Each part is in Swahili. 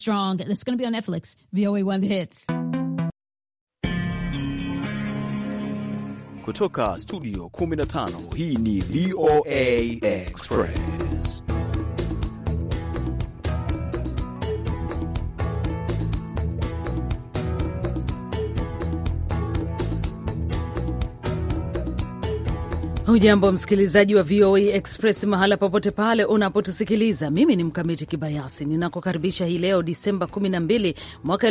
Strong, and it's going to be on Netflix. VOA One The Hits. Kutoka studio 15 hii ni VOA Express. Hujambo msikilizaji wa VOA Express mahala popote pale unapotusikiliza. Mimi ni Mkamiti Kibayasi ninakukaribisha hii leo Disemba 12 mwaka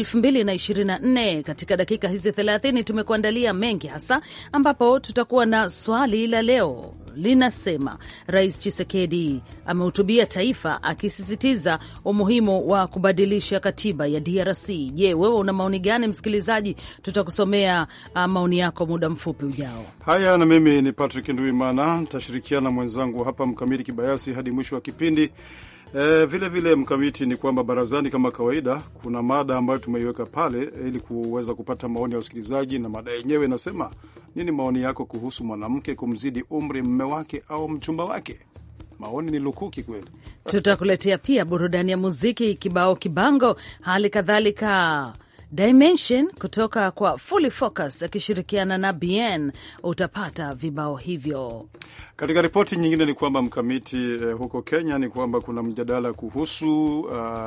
2024. Katika dakika hizi 30 tumekuandalia mengi, hasa ambapo tutakuwa na swali la leo linasema, Rais Chisekedi amehutubia taifa akisisitiza umuhimu wa kubadilisha katiba ya DRC. Je, wewe una maoni gani msikilizaji? Tutakusomea uh, maoni yako muda mfupi ujao. Haya, na mimi ni Patrick Nduimana, nitashirikiana na mwenzangu hapa Mkamiti Kibayasi hadi mwisho wa kipindi. E, vile vile Mkamiti, ni kwamba barazani, kama kawaida, kuna mada ambayo tumeiweka pale ili kuweza kupata maoni ya wasikilizaji, na mada yenyewe inasema nini maoni yako kuhusu mwanamke kumzidi umri mme wake au mchumba wake? Maoni ni lukuki kweli. Tutakuletea pia burudani ya muziki, kibao kibango, hali kadhalika Dimension kutoka kwa Fully Focus akishirikiana na Bien. Utapata vibao hivyo. Katika ripoti nyingine ni kwamba mkamiti eh, huko Kenya ni kwamba kuna mjadala kuhusu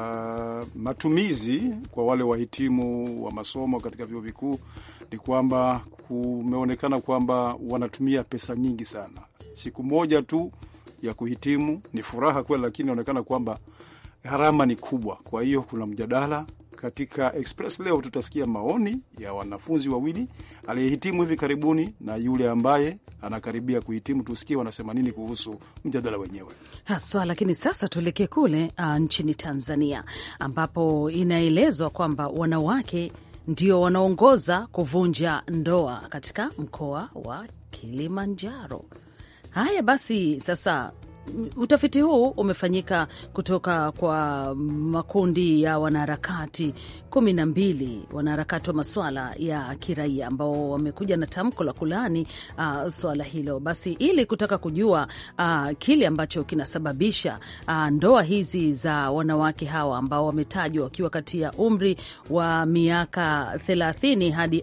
uh, matumizi kwa wale wahitimu wa masomo katika vyuo vikuu. Ni kwamba kumeonekana kwamba wanatumia pesa nyingi sana. Siku moja tu ya kuhitimu ni furaha kweli, lakini inaonekana kwamba gharama ni kubwa. Kwa hiyo kuna mjadala katika Express leo tutasikia maoni ya wanafunzi wawili, aliyehitimu hivi karibuni na yule ambaye anakaribia kuhitimu. Tusikie wanasema nini kuhusu mjadala wenyewe haswa. Lakini sasa tuelekee kule uh, nchini Tanzania ambapo inaelezwa kwamba wanawake ndio wanaongoza kuvunja ndoa katika mkoa wa Kilimanjaro. Haya basi sasa Utafiti huu umefanyika kutoka kwa makundi ya wanaharakati kumi na mbili, wanaharakati wa masuala ya kiraia ambao wamekuja na tamko la kulaani uh, swala hilo. Basi ili kutaka kujua uh, kile ambacho kinasababisha uh, ndoa hizi za wanawake hawa ambao wametajwa wakiwa kati ya umri wa miaka 30 hadi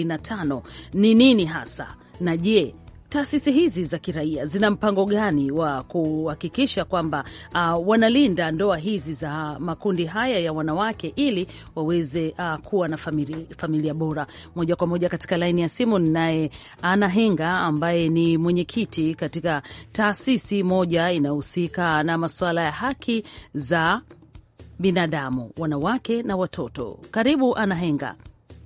45 ni nini hasa, na je taasisi hizi za kiraia zina mpango gani wa kuhakikisha kwamba uh, wanalinda ndoa hizi za makundi haya ya wanawake ili waweze uh, kuwa na familia, familia bora. Moja kwa moja katika laini ya simu ninaye Ana Henga ambaye ni mwenyekiti katika taasisi moja inayohusika na masuala ya haki za binadamu, wanawake na watoto. Karibu Ana Henga.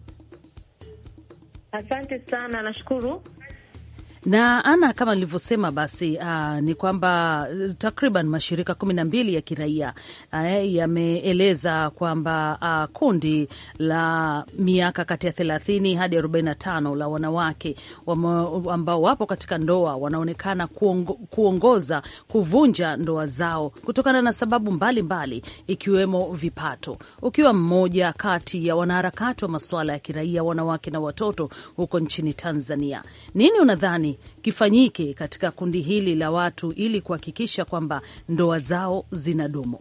Asante sana, nashukuru na ana kama nilivyosema basi, uh, ni kwamba takriban mashirika kumi na mbili ya kiraia uh, yameeleza kwamba uh, kundi la miaka kati ya thelathini hadi arobaini na tano la wanawake ambao wapo katika ndoa wanaonekana kuongo, kuongoza kuvunja ndoa zao kutokana na sababu mbalimbali mbali, ikiwemo vipato. Ukiwa mmoja kati ya wanaharakati wa masuala ya kiraia, wanawake na watoto huko nchini Tanzania, nini unadhani kifanyike katika kundi hili la watu ili kuhakikisha kwamba ndoa zao zinadumu?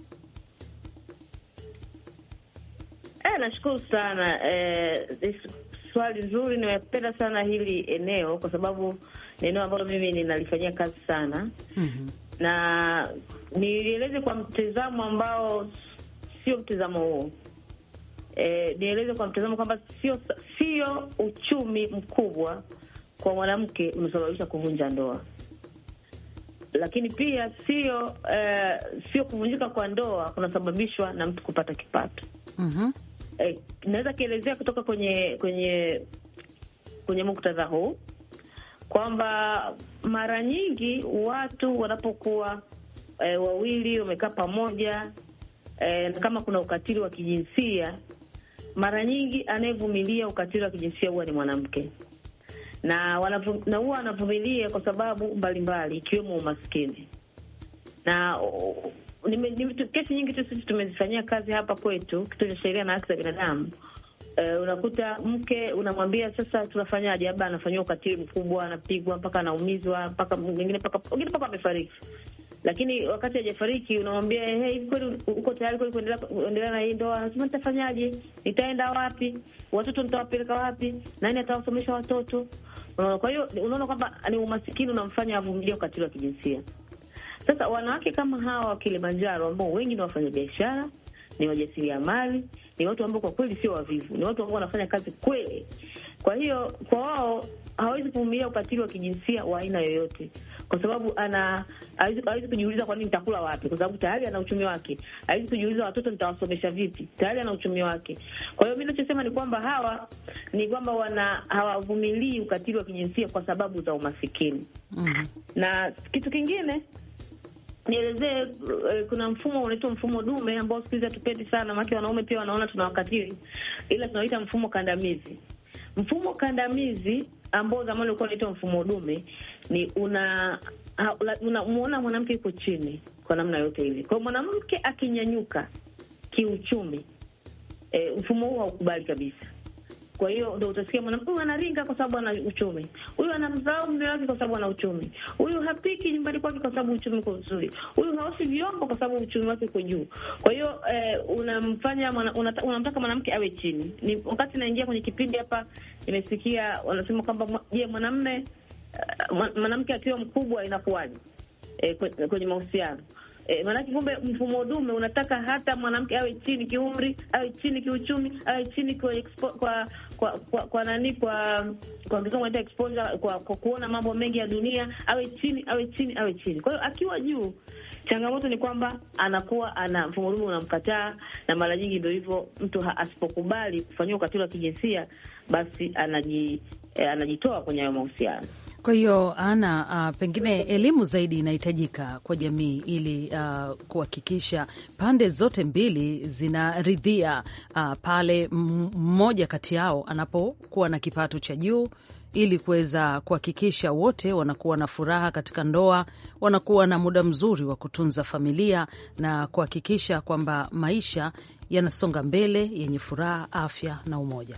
E, nashukuru sana e, swali nzuri. Nimependa sana hili eneo kwa sababu ni eneo ambalo mimi ninalifanyia kazi sana mm -hmm. na nieleze kwa mtizamo ambao sio mtizamo huo e, nieleze kwa mtizamo kwamba sio sio uchumi mkubwa kwa mwanamke unasababisha kuvunja ndoa, lakini pia sio uh, sio kuvunjika kwa ndoa kunasababishwa na mtu kupata kipato. mm -hmm. Eh, naweza kielezea kutoka kwenye kwenye kwenye muktadha huu kwamba mara nyingi watu wanapokuwa eh, wawili wamekaa pamoja eh, na kama kuna ukatili wa kijinsia, mara nyingi anayevumilia ukatili wa kijinsia huwa ni mwanamke na wanavu, na huwa wanavumilia kwa sababu mbalimbali ikiwemo umaskini na uh, nime, nime, kesi nyingi tu sisi tumezifanyia kazi hapa kwetu kituo cha sheria na haki za binadamu. Uh, unakuta mke unamwambia sasa, tunafanyaje? Labda anafanyiwa ukatili mkubwa, anapigwa mpaka anaumizwa, mpaka mwingine mpaka wengine mpaka amefariki. lakini wakati hajafariki unamwambia hey, hivi kweli uko tayari kweli kuendelea kuendelea na hii ndoa? Anasema nitafanyaje? Nitaenda wapi? Watoto nitawapeleka wapi? Nani atawasomesha watoto? Unaona, kwa hiyo unaona kwamba ni umasikini unamfanya avumilie ukatili wa kijinsia. Sasa wanawake kama hawa wa Kilimanjaro ambao wengi ni wafanyabiashara, ni wajasiriamali, ni watu ambao kwa kweli sio wavivu, ni watu ambao wanafanya kazi kweli. Kwa hiyo kwa wao hawezi kuvumilia ukatili wa kijinsia wa aina yoyote, kwa sababu ana hawezi kujiuliza kwa nini nitakula wapi, kwa sababu tayari ana uchumi wake. Hawezi kujiuliza watoto nitawasomesha vipi, tayari ana uchumi wake. Kwa hiyo mi nachosema ni kwamba hawa ni kwamba wana hawavumilii ukatili wa kijinsia kwa sababu za umasikini. mm. na kitu kingine nielezee uh, kuna mfumo unaitwa mfumo dume ambao siku hizi hatupendi sana, maana wanaume pia wanaona tunawakatili, ila tunaoita mfumo kandamizi. Mfumo kandamizi ambao zamani ulikuwa unaitwa mfumo dume ni una unamuona mwanamke yuko chini kwa namna yote hivi. Kwa hiyo mwanamke akinyanyuka kiuchumi, e, mfumo huu haukubali kabisa. Kwa hiyo ndo utasikia mwanamke huyu anaringa kwa sababu ana uchumi, huyu anamdharau mume wake kwa sababu ana uchumi, huyu hapiki nyumbani kwake kwa sababu uchumi uko vizuri, huyu haoshi vyombo kwa sababu uchumi wake uko juu. Kwa hiyo eh, unamfanya unamtaka una mwanamke awe chini. Ni wakati naingia kwenye kipindi hapa, nimesikia wanasema kwamba je, mwanamme uh, mwanamke akiwa mkubwa inakuwaje eh, kwenye mahusiano E, maanake kumbe mfumo dume unataka hata mwanamke awe chini kiumri, awe chini kiuchumi, awe chini kwa expo, kwa kwa kwa, kwa nani kwa kwa kizungu wanaita exposure, kwa, kwa kuona mambo mengi ya dunia, awe chini, awe chini, awe chini. Kwa hiyo akiwa juu, changamoto ni kwamba anakuwa ana mfumo dume unamkataa, na mara nyingi ndio hivyo, mtu asipokubali kufanyiwa ukatili wa kijinsia basi anaji, eh, anajitoa kwenye hayo mahusiano. Kwa hiyo ana uh, pengine elimu zaidi inahitajika kwa jamii ili uh, kuhakikisha pande zote mbili zinaridhia uh, pale mmoja kati yao anapokuwa na kipato cha juu ili kuweza kuhakikisha wote wanakuwa na furaha katika ndoa, wanakuwa na muda mzuri wa kutunza familia na kuhakikisha kwamba maisha yanasonga mbele yenye furaha, afya na umoja.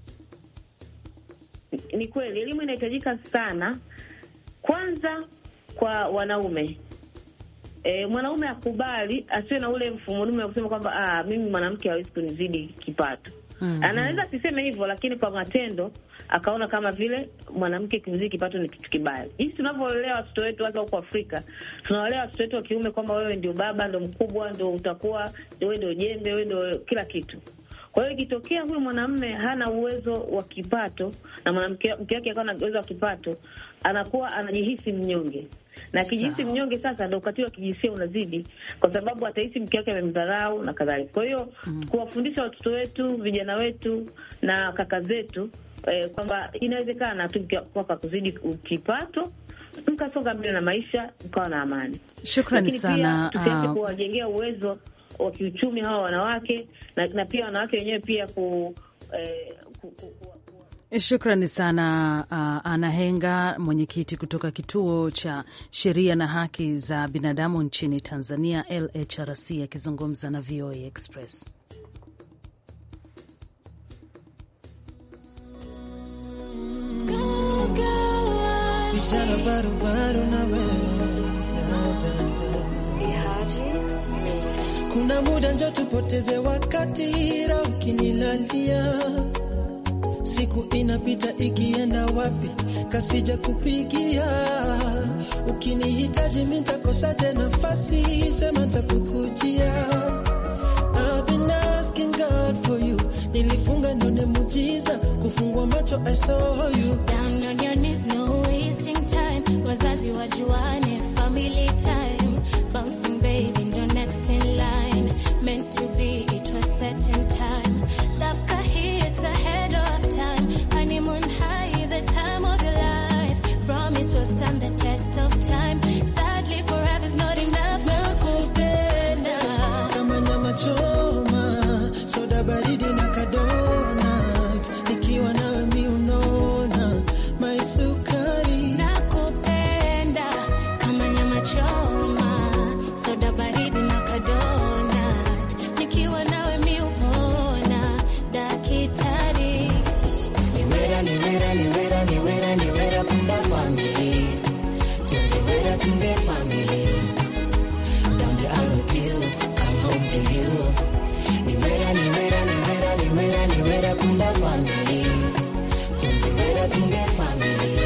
Ni kweli elimu inahitajika sana, kwanza kwa wanaume. E, mwanaume akubali, asiwe na ule mfumo dume wa kusema kwamba ah, mimi mwanamke hawezi kunizidi kipato. mm -hmm. Anaweza asiseme hivyo, lakini kwa matendo akaona kama vile mwanamke kuzidi kipato ni kitu kibaya. Jinsi tunavyolea watoto wetu hasa huko Afrika, tunawalea watoto wetu wa kiume kwamba wewe ndio baba, ndio mkubwa, ndio utakuwa wewe, ndio jembe, wewe ndio kila kitu. Kwa hiyo ikitokea huyu mwanamume hana uwezo wa kipato na mwanamke wake akawa na uwezo wa kipato, anakuwa anajihisi mnyonge, na akijihisi mnyonge, sasa ndo ukatili wa kijinsia unazidi, kwa sababu atahisi mke wake amemdharau na kadhalika. Kwa hiyo mm, kuwafundisha watoto wetu, vijana wetu na kaka zetu eh, kwamba inawezekana tu kwa kuzidi kipato mkasonga mbele na maisha mkawa na amani. Shukrani sana. Tusiache kuwajengea uwezo wa kiuchumi hawa wanawake na, na pia wanawake wenyewe pia ku, eh, ku, ku, ku, ku. Shukrani sana uh, Ana Henga, mwenyekiti kutoka kituo cha sheria na haki za binadamu nchini Tanzania, LHRC, akizungumza na VOA Express. Kuna muda njo tupoteze wakati, hira ukinilalia, siku inapita ikienda wapi, kasija kupigia. Ukinihitaji mitakosaje nafasi, sema takukujia. I've been asking God for you, nilifunga nione mujiza, kufungua macho I saw you. Down on your knees, no wasting time, wazazi wajuane, family time, bouncing baby ndo next in line, meant to be, it was set in time, dafka hii it's ahead of time, honeymoon high, the time of your life, promise will stand the test of time, sadly forever's not enough, nakupenda kama nyama choma, soda baridi na kadonat, nikiwa nawe mi unona my sukari nakupenda kama nyama choma, soda baridi na kadonat, nikiwa nawe mi upona, dakitari niwera niwera niwera niwera niwera kunda family tuziwera tunde family Niwera kunda family. Tunziwera tunde family.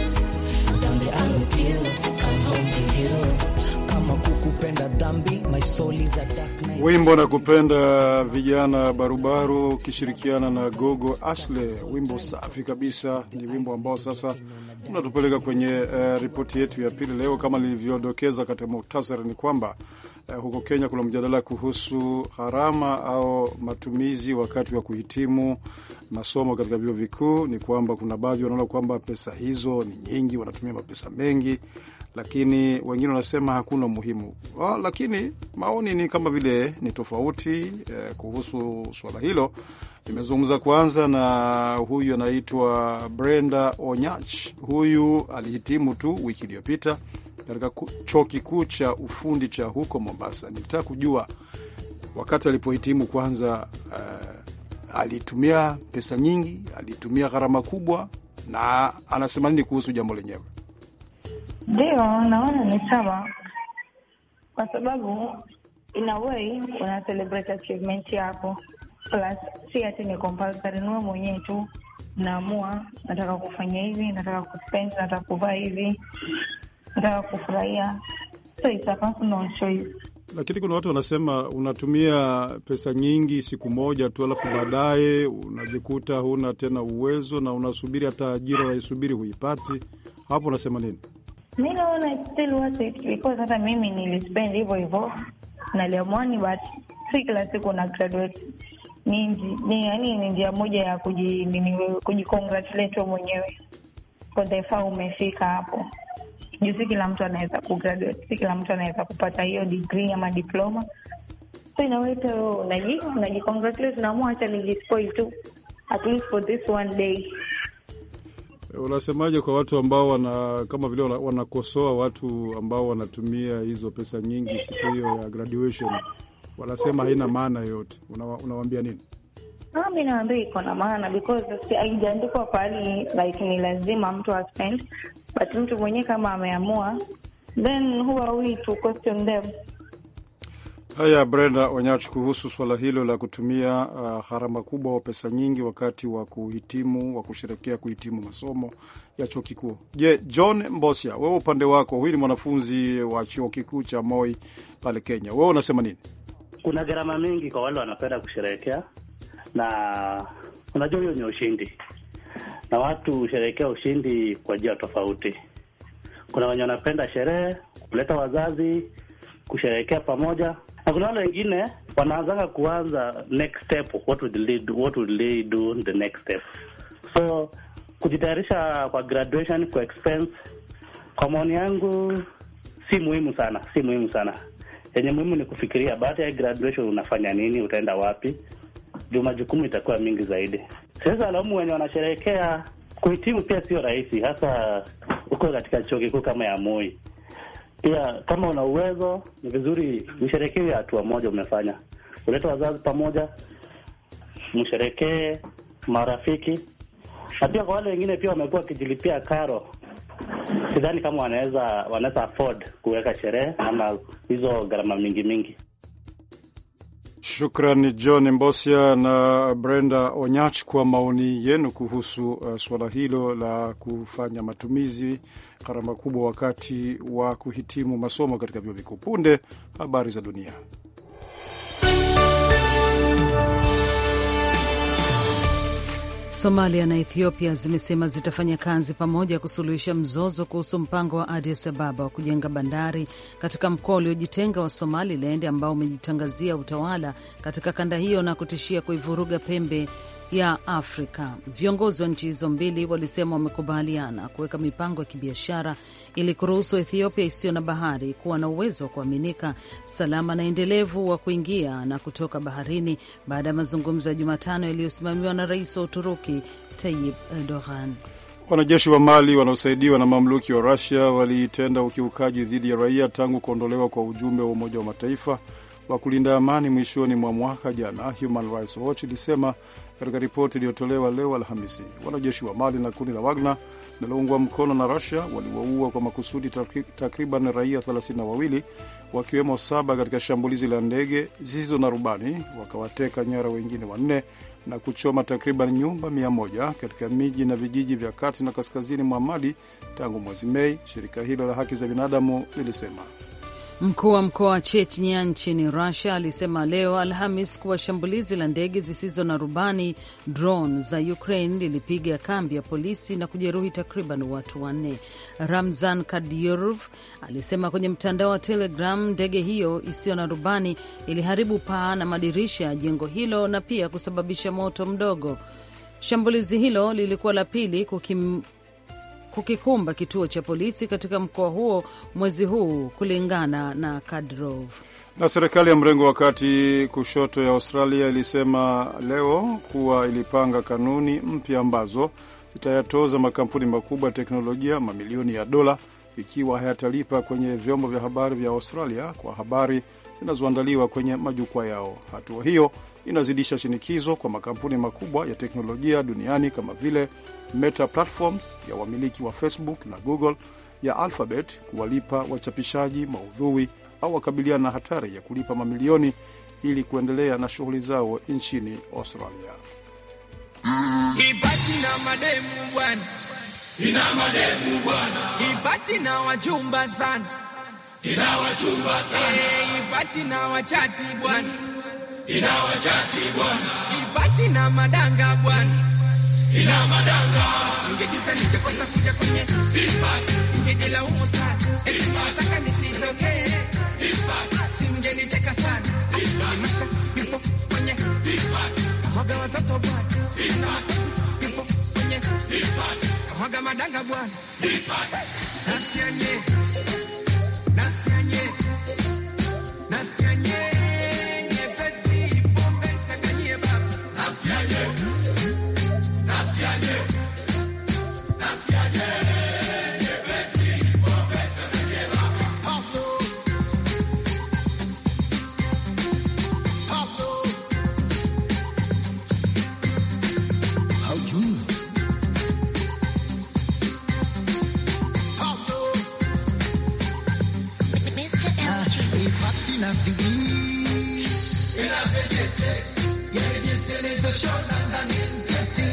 Down the aisle with you. Come home to you. Kama kukupenda dhambi, my soul is a dark night. Wimbo na kupenda vijana barubaru ukishirikiana na Gogo Ashley, wimbo safi kabisa. Ni wimbo ambao sasa unatupeleka kwenye uh, ripoti yetu ya pili leo. Kama nilivyodokeza katika muhtasari, ni kwamba uh, huko Kenya kuna mjadala kuhusu gharama au matumizi wakati wa kuhitimu masomo katika vyuo vikuu. Ni kwamba kuna baadhi wanaona kwamba pesa hizo ni nyingi, wanatumia mapesa mengi lakini wengine wanasema hakuna umuhimu wa, lakini maoni ni kama vile ni tofauti eh, kuhusu swala hilo. Nimezungumza kwanza na huyu anaitwa Brenda Onyach. Huyu alihitimu tu wiki iliyopita katika ku- chuo kikuu cha ufundi cha huko Mombasa. Nilitaka kujua wakati alipohitimu kwanza, eh, alitumia pesa nyingi, alitumia gharama kubwa, na anasema nini kuhusu jambo lenyewe. Ndio, naona ni sawa, kwa sababu in a way una celebrate achievement yako, plus si ati ni compulsory, ni wewe mwenyewe tu naamua, nataka kufanya hivi, nataka kuspend, nataka kuvaa hivi, nataka kufurahia, so it's a personal choice. Lakini kuna watu wanasema unatumia pesa nyingi siku moja tu, alafu baadaye unajikuta huna tena uwezo na unasubiri hata ajira unaisubiri huipati. Hapo unasema nini? Mi naona it's still worth it because hata mimi nilispend hivyo hivyo naliamwani, but si kila siku na graduate. Ni nji- ni yani ni njia moja ya kuji nini wewe- kujicongratulate wewe mwenyewe kwa the far umefika hapo. Juu si kila mtu anaweza kugraduate, si kila mtu anaweza kupata hiyo degree ama diploma. So inaweta wewe unaji unajicongratulate, unaamua acha nijispoil tu at least for this one day. Unasemaje kwa watu ambao wana kama vile wana- wanakosoa watu ambao wanatumia hizo pesa nyingi siku hiyo ya graduation, wanasema haina maana yoyote, Unawa- unawaambia nini? Ah, mi naambia iko na maana because si- haijaandikwa pahali like ni lazima mtu aspend, but mtu mwenyewe kama ameamua, then who are we to question them? Haya, Brenda Onyach, kuhusu swala hilo la kutumia uh, gharama kubwa wa pesa nyingi wakati wa kuhitimu wa kusherekea kuhitimu masomo ya chuo kikuu. Je, John Mbosia, wewe upande wako, huyu ni mwanafunzi wa chuo kikuu cha Moi pale Kenya, wewe unasema nini? kuna gharama mingi kwa wale wanapenda kusherehekea, na unajua hiyo ni ushindi, na watu husherehekea ushindi kwa njia tofauti. Kuna wenye wanapenda sherehe, kuleta wazazi, kusherehekea pamoja, na kuna wale wengine wanaanzanga kuanza next step, what would they do, what would they do the next step. So kujitayarisha kwa graduation, kwa expense, kwa maoni yangu si muhimu sana, si muhimu sana. Yenye muhimu ni kufikiria baada ya graduation unafanya nini, utaenda wapi, juu majukumu itakuwa mingi zaidi. Siwezi walaumu wenye wanasherehekea kuhitimu, pia sio rahisi, hasa uko katika chuo kikuu kama ya Moi. Pia kama una uwezo, ni vizuri msherekee hatua moja umefanya, ulete wazazi pamoja, msherekee marafiki, na pia kwa wale wengine pia wamekuwa wakijilipia karo sidhani kama wanaweza wanaweza afford kuweka sherehe ama hizo gharama mingi mingi. Shukran John Mbosia na Brenda Onyach kwa maoni yenu kuhusu uh, suala hilo la kufanya matumizi gharama kubwa wakati wa kuhitimu masomo katika vyuo vikuu. Punde habari za dunia. Somalia na Ethiopia zimesema zitafanya kazi pamoja kusuluhisha mzozo kuhusu mpango wa Addis Ababa wa kujenga bandari katika mkoa uliojitenga wa Somaliland ambao umejitangazia utawala katika kanda hiyo na kutishia kuivuruga pembe ya Afrika. Viongozi wa nchi hizo mbili walisema wamekubaliana kuweka mipango ya kibiashara ili kuruhusu Ethiopia isiyo na bahari kuwa na uwezo wa kuaminika, salama na endelevu wa kuingia na kutoka baharini baada ya mazungumzo ya Jumatano yaliyosimamiwa na rais wa Uturuki Tayyip Erdogan. Wanajeshi wa Mali wanaosaidiwa na mamluki wa Rusia walitenda ukiukaji dhidi ya raia tangu kuondolewa kwa ujumbe wa Umoja wa Mataifa wa kulinda amani mwishoni mwa mwaka jana, Human Rights Watch ilisema katika ripoti iliyotolewa leo Alhamisi. Wanajeshi wa Mali na kundi la Wagner linaloungwa mkono na Rusia waliwaua kwa makusudi takriban raia 32 wakiwemo saba katika shambulizi la ndege zisizo na rubani, wakawateka nyara wengine wanne na kuchoma takriban nyumba 100 katika miji na vijiji vya kati na kaskazini mwa Mali tangu mwezi Mei, shirika hilo la haki za binadamu lilisema. Mkuu wa mkoa wa Chechnya nchini Rusia alisema leo Alhamis kuwa shambulizi la ndege zisizo na rubani drone za Ukraine lilipiga kambi ya polisi na kujeruhi takriban watu wanne. Ramzan Kadyrov alisema kwenye mtandao wa Telegram ndege hiyo isiyo na rubani iliharibu paa na madirisha ya jengo hilo na pia kusababisha moto mdogo. Shambulizi hilo lilikuwa la pili kukim kukikumba kituo cha polisi katika mkoa huo mwezi huu, kulingana na Kadyrov. Na serikali ya mrengo wa kati kushoto ya Australia ilisema leo kuwa ilipanga kanuni mpya ambazo zitayatoza makampuni makubwa ya teknolojia mamilioni ya dola ikiwa hayatalipa kwenye vyombo vya habari vya Australia kwa habari zinazoandaliwa kwenye majukwaa yao. Hatua hiyo inazidisha shinikizo kwa makampuni makubwa ya teknolojia duniani kama vile Meta Platforms ya wamiliki wa Facebook na Google ya Alphabet kuwalipa wachapishaji maudhui au wakabiliana na hatari ya kulipa mamilioni ili kuendelea na shughuli zao nchini Australia. Ibati na mademu bwana, ina mademu bwana. Ibati na wachumba sana, ina wachumba sana. Eh, ibati na wachati bwana, ina wachati bwana. Ibati na madanga bwana, ina madanga. Ningejuta ningekosa kuja kwenye ibati, ningejilaumu sana, eti nataka nisitokee ibati, simngenicheka sana ibati, nimesha nipo kwenye ibati, mwaga watoto bwana Mwaga madanga bwana, nasikia nye, nasikia nye, nasikia nye, nyepesi pombe changanyie baba, nasikia nye, nasikia nye, nasikia nye, nyepesi pombe changanyie baba. Pablo, Pablo, haujui na bidii ina vejete yenye seleveshona ndani mtete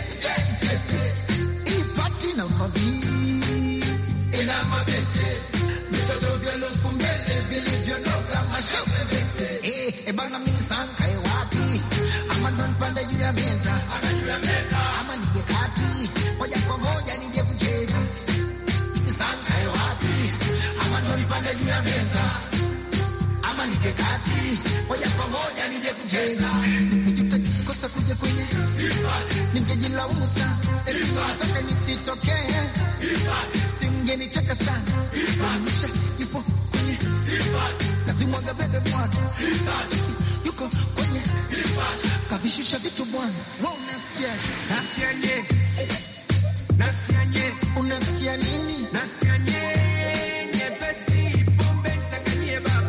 ipati na mabii ina mabete vitoto vya lufu mbele vilivyonoga mashavu eh ebana misanka e wapi ama ndo nipande juu ya meza ama nije kati moja kwa moja nije kucheza misanka e wapi ama ndo nipande juu ya meza ama nije kati moja kwa moja nije kucheza. Nimejuta kosa kuja kwenye, ningejilaumu sana, eti nataka nisitokee, simngenicheka sana, maisha yupo kwenye kazimwaga bebe bwana, yuko kwenye kavishusha vitu bwana, wa unasikia nasikia nye, nasikia nye, unasikia nini? nasikia nye, nyepesi pombe changanyie baba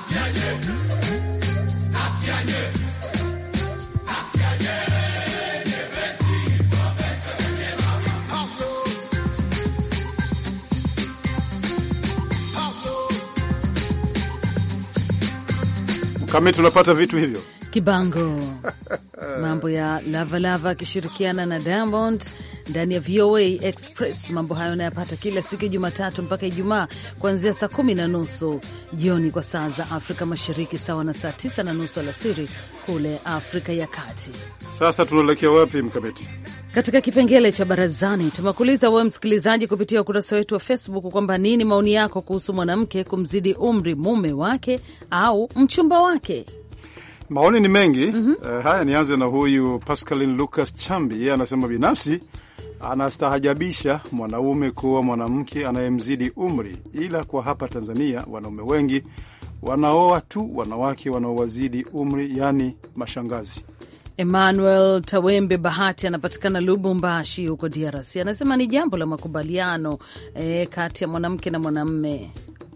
Kama tunapata vitu hivyo Kibango mambo ya Lavalava akishirikiana na Diamond ndani ya VOA Express. Mambo hayo unayapata kila siku ya Jumatatu mpaka Ijumaa kuanzia saa kumi na nusu jioni kwa saa za Afrika Mashariki, sawa na saa tisa na nusu alasiri kule Afrika ya Kati. Sasa tunaelekea wapi, Mkamiti? Katika kipengele cha barazani tumekuuliza wewe msikilizaji kupitia ukurasa wetu wa Facebook kwamba nini maoni yako kuhusu mwanamke kumzidi umri mume wake au mchumba wake. Maoni ni mengi. mm -hmm. Uh, haya nianze na huyu Pascaline Lucas Chambi, yeye anasema binafsi anastahajabisha mwanaume kuwa mwanamke anayemzidi umri, ila kwa hapa Tanzania wanaume wengi wanaoa tu wanawake wanaowazidi umri, yaani mashangazi. Emmanuel Tawembe Bahati anapatikana Lubumbashi huko DRC, anasema ni jambo la makubaliano e, kati ya mwanamke na mwanamme.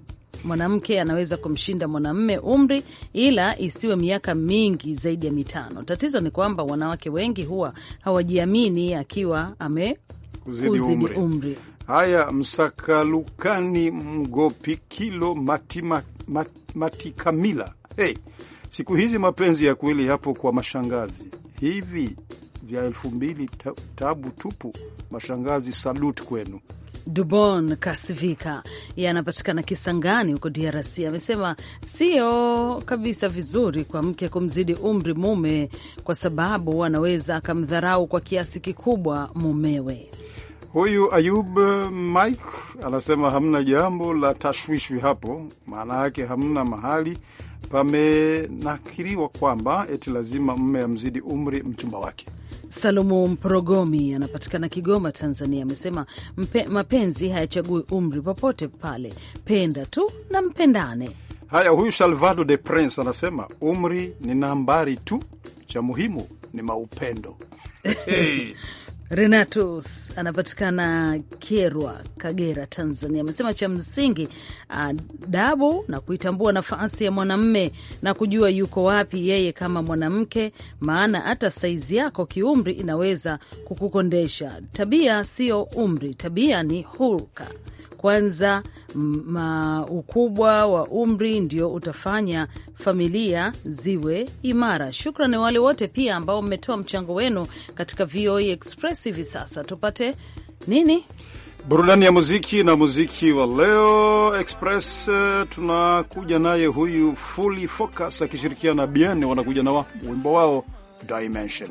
mwanamke anaweza kumshinda mwanamme umri, ila isiwe miaka mingi zaidi ya mitano. Tatizo ni kwamba wanawake wengi huwa hawajiamini akiwa ame Kuzidi uzidi umri. umri. Haya, Msakalukani Mgopikilo Matima, mat, Matikamila. Hey, siku hizi mapenzi ya kweli yapo kwa mashangazi hivi vya elfu mbili ta, tabu tupu. Mashangazi, salut kwenu. Dubon Kasivika yanapatikana Kisangani huko DRC amesema sio kabisa vizuri kwa mke kumzidi umri mume, kwa sababu anaweza akamdharau kwa kiasi kikubwa mumewe. Huyu Ayub Mike anasema hamna jambo la tashwishwi hapo, maana yake hamna mahali pamenakiriwa kwamba eti lazima mme amzidi umri mchumba wake. Salomu Mprogomi anapatikana Kigoma, Tanzania, amesema mpe, mapenzi hayachagui umri, popote pale, penda tu na mpendane. Haya, huyu Salvado de Prince anasema umri ni nambari tu, cha muhimu ni maupendo. Hey. Renatus anapatikana Kyerwa, Kagera, Tanzania, amesema cha msingi adabu na kuitambua nafasi ya mwanamme na kujua yuko wapi yeye kama mwanamke, maana hata saizi yako kiumri inaweza kukukondesha. Tabia sio umri, tabia ni hulka. Kwanza ma ukubwa wa umri ndio utafanya familia ziwe imara. Shukrani wale wote pia ambao mmetoa mchango wenu katika VOA Express. Hivi sasa tupate nini? Burudani ya muziki na muziki wa leo Express. Uh, tunakuja naye huyu Fully Focus akishirikiana na Bien, wanakuja na wa, wimbo wao Dimension.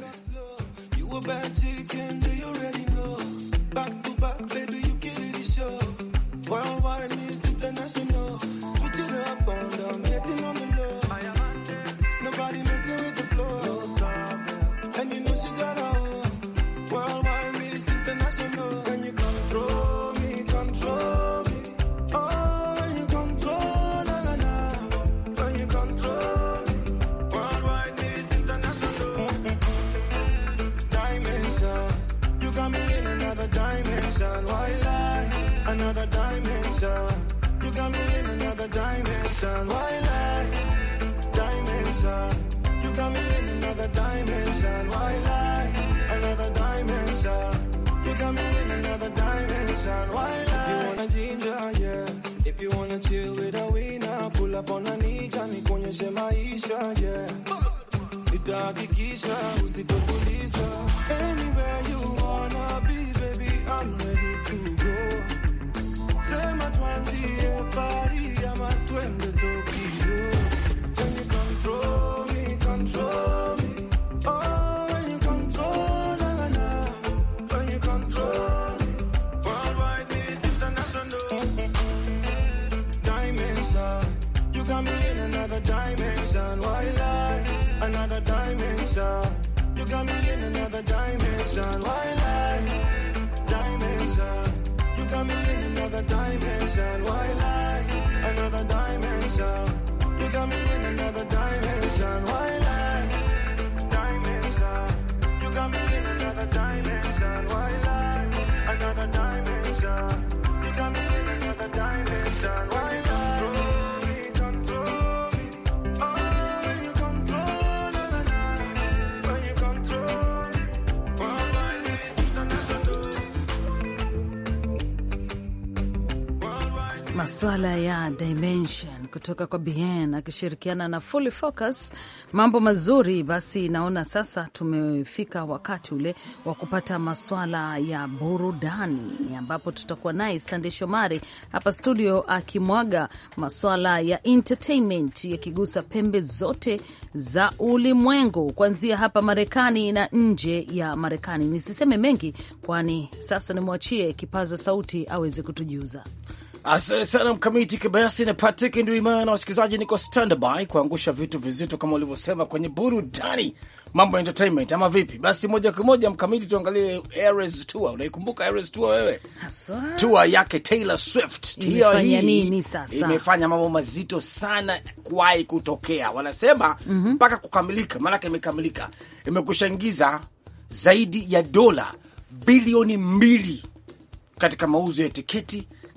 Worldwide is international. Switch it up on them, hitting on the low. Nobody messing with the flow. No stop, yeah. And you know she got a own. Worldwide is international. When you control me, control me. Oh, when you control, na na na. When you control me. Worldwide is international. Dimension. You got me in another dimension. Why lie? Another dimension. You got me in another dimension. Why lie? Dimension. You got me in another dimension. Why lie? Another dimension. You got me in another dimension. Why lie? You wanna ginger, yeah. If you wanna chill with a winner, pull up on a nigga, nikuonyeshe maisha, yeah. Nitahakikisha usitokuliza. Anywhere you wanna be, baby, I'm ready to go. Sema tuanzie Paris ama twende Tokyo. When you control me, control me. Oh, when you control, na na na. When you control me. Worldwide is international. Dimension. You got me in another dimension. Why lie? Another dimension. You got me in another dimension. Why lie? Dimension. You got me in another dimension. Why lie? Another dimension. You got me in another dimension. Why lie? Dimension. You got me in another dimension. Why lie? Another dimension. You got me in another dimension. Why lie? Control me, control me. Oh, when you control, na na na. When you control me. Worldwide is international. Maswala ya dimension kutoka kwa Bien akishirikiana na Fully Focus, mambo mazuri. Basi naona sasa tumefika wakati ule wa kupata maswala ya burudani, ambapo tutakuwa naye Sande Shomari hapa studio akimwaga maswala ya entertainment yakigusa pembe zote za ulimwengu, kuanzia hapa Marekani na nje ya Marekani. Nisiseme mengi, kwani sasa nimwachie kipaza sauti aweze kutujuza. Asante sana Mkamiti Kibayasi na Patrick Nduimana na wasikilizaji, niko standby kuangusha vitu vizito kama ulivyosema kwenye burudani, mambo ya entertainment ama vipi? Basi moja kwa moja Mkamiti, tuangalie Eras Tour. Unaikumbuka Eras Tour wewe? Haswa. Tour yake Taylor Swift Tour Imefanya hii nini sasa? imefanya mambo mazito sana kuwahi kutokea, wanasema mpaka kukamilika, maanake imekamilika, imekusha ingiza zaidi ya dola bilioni mbili katika mauzo ya tiketi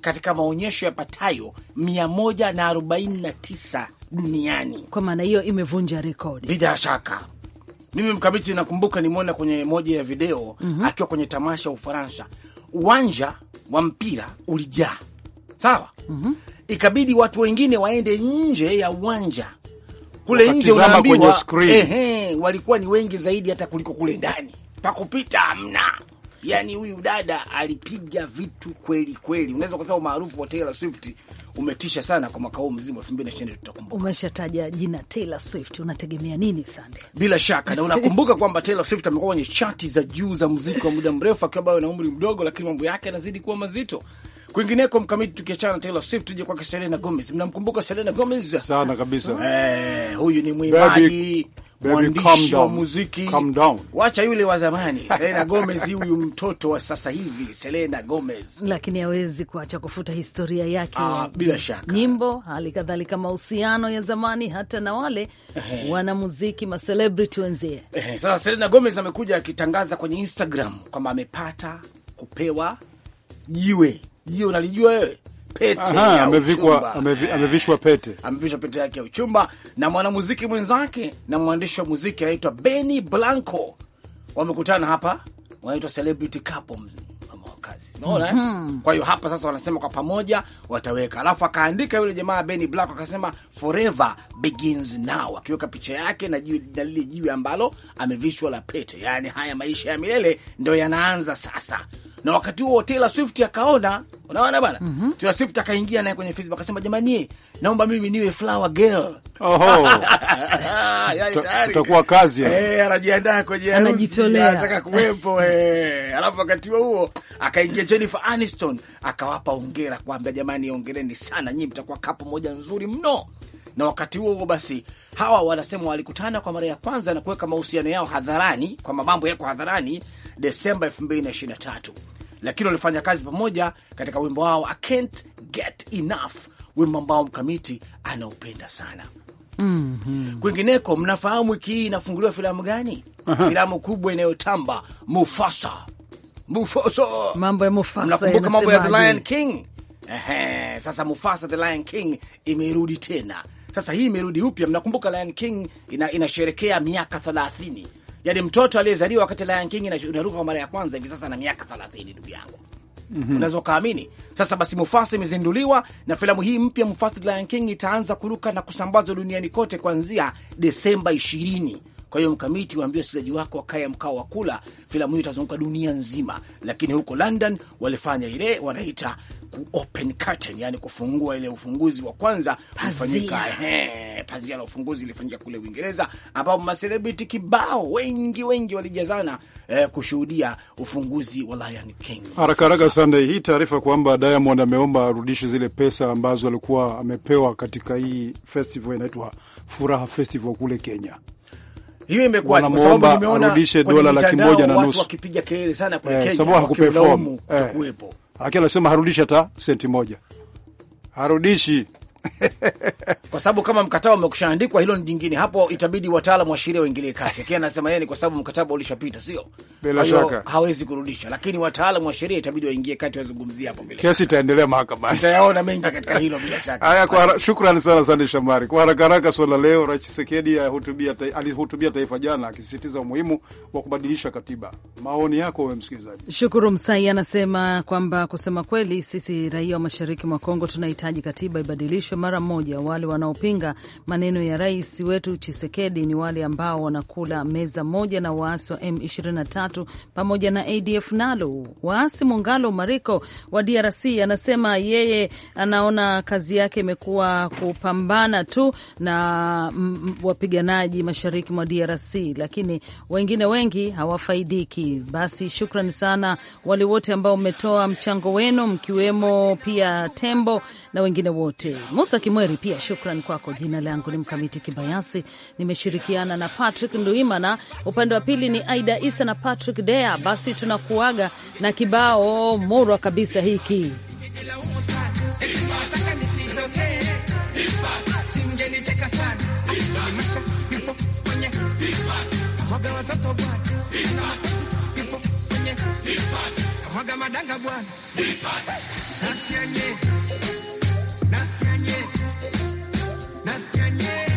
katika maonyesho yapatayo mia moja na arobaini na tisa duniani. Kwa maana hiyo imevunja rekodi. Bila shaka mimi mkamiti nakumbuka nimeona kwenye moja ya video Mhm. akiwa kwenye tamasha Ufaransa, uwanja wa mpira ulijaa, sawa. Ikabidi watu wengine waende nje ya uwanja kule nje, Wakatizama unaambiwa kwenye screen. ehe, walikuwa ni wengi zaidi hata kuliko kule ndani, pakupita hamna. Yani huyu dada alipiga vitu kweli kweli, unaweza kusema umaarufu wa Taylor Swift umetisha sana kwa mwaka huu mzima 2020 tutakumbuka Umeshataja jina Taylor Swift, unategemea nini Sande? bila shaka na unakumbuka kwamba Taylor Swift amekuwa kwenye chati za juu za muziki wa muda mrefu akiwa bado na umri mdogo, lakini mambo yake yanazidi kuwa mazito. Kwingineko mkamiti, tukiachana na Taylor Swift tuje kwake Selena Gomez. Mnamkumbuka Selena Gomez sana kabisa. Eh, huyu ni mwimbaji baby, calm mwandishi wa down. muziki, Calm down. wacha yule wa zamani. Selena Gomez huyu mtoto wa sasa hivi, Selena Gomez Lakini hawezi kuacha kufuta historia yake Ah, ya bila shaka. nyimbo, hali kadhalika mahusiano ya zamani, hata na wale Ehe. wanamuziki macelebrity wenzie. Eh, sasa Selena Gomez amekuja akitangaza kwenye Instagram kwamba amepata kupewa jiwe. Jiwe unalijua wewe? Pete Aha, ya amevikwa uchumba. amevi, amevishwa pete. amevishwa pete yake ya uchumba na mwanamuziki mwenzake na mwandishi wa muziki anaitwa Benny Blanco. Wamekutana hapa, wanaitwa celebrity couple mama wa kazi. Unaona eh? Mhm. Kwa hiyo hapa sasa wanasema kwa pamoja wataweka, alafu akaandika yule jamaa Benny Blanco akasema forever begins now, akiweka picha yake na jiwe, na lile jiwe ambalo amevishwa la pete, yaani haya maisha ya milele ndio yanaanza sasa. Na wakati huo Taylor Swift akaona, unaona bana, Taylor Swift akaingia naye kwenye Facebook akasema, jamani, naomba mimi niwe flower girl. Oho. yani Uta- tayari utakuwa kazi ya. Eh, anajiandaa kwenye harusi, Anajitolea. anataka kuwepo eh. Alafu wakati huo huo akaingia Jennifer Aniston akawapa ongera, kuambia jamani, ongereni sana, nyinyi mtakuwa kapo moja nzuri mno. Na wakati huo huo basi hawa wanasema walikutana kwa mara ya kwanza na kuweka mahusiano yao hadharani, kwamba mambo yako hadharani Desemba 2023 lakini walifanya kazi pamoja katika wimbo wao I can't get enough, wimbo ambao mkamiti anaupenda sana. Kwingineko, mnafahamu wiki hii inafunguliwa filamu gani? Aha. Filamu kubwa inayotamba Mufasa. Mufasa, Mambo ya Mufasa mnakumbuka mambo ya The yanasemaje? Lion King? Ehe, sasa Mufasa The Lion King imerudi tena. Sasa hii imerudi upya. Mnakumbuka Lion King ina, inasherekea miaka thelathini, yaani mtoto aliyezaliwa wakati Lion King inash- inaruka kwa mara ya kwanza hivi sasa na miaka thelathini, ndugu yangu unaweza ukaamini. Sasa basi, Mufasa imezinduliwa na filamu hii mpya Mufasa The Lion King itaanza kuruka na kusambazwa duniani kote kuanzia Desemba ishirini. Kwa hiyo mkamiti, waambie wasikilizaji wako wakae mkao wa kula. Filamu hiyo itazunguka dunia nzima, lakini huko London walifanya ile wanaita ku open curtain, yani kufungua ile ufunguzi wa kwanza ulifanyika, ehe, pazia la ufunguzi ilifanyika kule Uingereza, ambapo maselebriti kibao wengi wengi walijazana eh, kushuhudia ufunguzi wa Lion King. Haraka haraka Sunday, hii taarifa kwamba Diamond ameomba arudishe zile pesa ambazo alikuwa amepewa katika hii festival inaitwa Furaha Festival kule Kenya. hiyo imekuwa kwa sababu Wanamwomba nimeona arudishe kwenye dola laki mitandao moja na watu nusu. wakipiga kelele sana kule Eh, Kenya, sababu hakuperform. wakimlaumu Eh. kutokuwepo. Lakini anasema harudishi hata senti moja, harudishi. kwa sababu kama mkataba umekushaandikwa, hilo ni jingine. Hapo itabidi wataalamu wa sheria waingilie kati, lakini anasema yeye ni kwa sababu mkataba ulishapita, sio Bila Kwa hiyo shaka. hawezi kurudisha, lakini wataalamu wa sheria itabidi waingie kati, wazungumzie hapo. Bila Kesi itaendelea mahakamani. tutayaona mengi katika hilo, bila shaka. Haya, kwa hara- shukrani sana Sande Shambari. Kwa haraka haraka, swala leo, Rais Chisekedi ahutubia ta- alihutubia taifa jana akisisitiza umuhimu wa kubadilisha katiba. Maoni yako wewe msikilizaji? Shukuru Msai anasema kwamba kusema kweli, sisi raia wa mashariki mwa Kongo tunahitaji katiba ibadilishwe mara moja. Wale wanaopinga maneno ya rais wetu Chisekedi ni wale ambao wanakula meza moja na waasi wa M23 pamoja na ADF nalo. Waasi Mungalo Mariko wa DRC anasema yeye anaona kazi yake imekuwa kupambana tu na mm, mm, wapiganaji mashariki mwa DRC, lakini wengine wengi hawafaidiki. Basi shukrani sana wale wote ambao mmetoa mchango wenu, mkiwemo pia Tembo na wengine wote. Musa Kimweri pia shukran kwako. Jina langu ni Mkamiti Kibayasi, nimeshirikiana na Patrick Nduimana, upande wa pili ni Aida Isa na Patrick Dea. Basi tunakuaga na kibao murwa kabisa hiki Nataka nisitokee. Simgeniteka sana. Nimesha yupo kwenye mwaga watoto bwana. Yupo kwenye mwaga madanga bwana, nasikia nye, nasikia nye, nasikia nye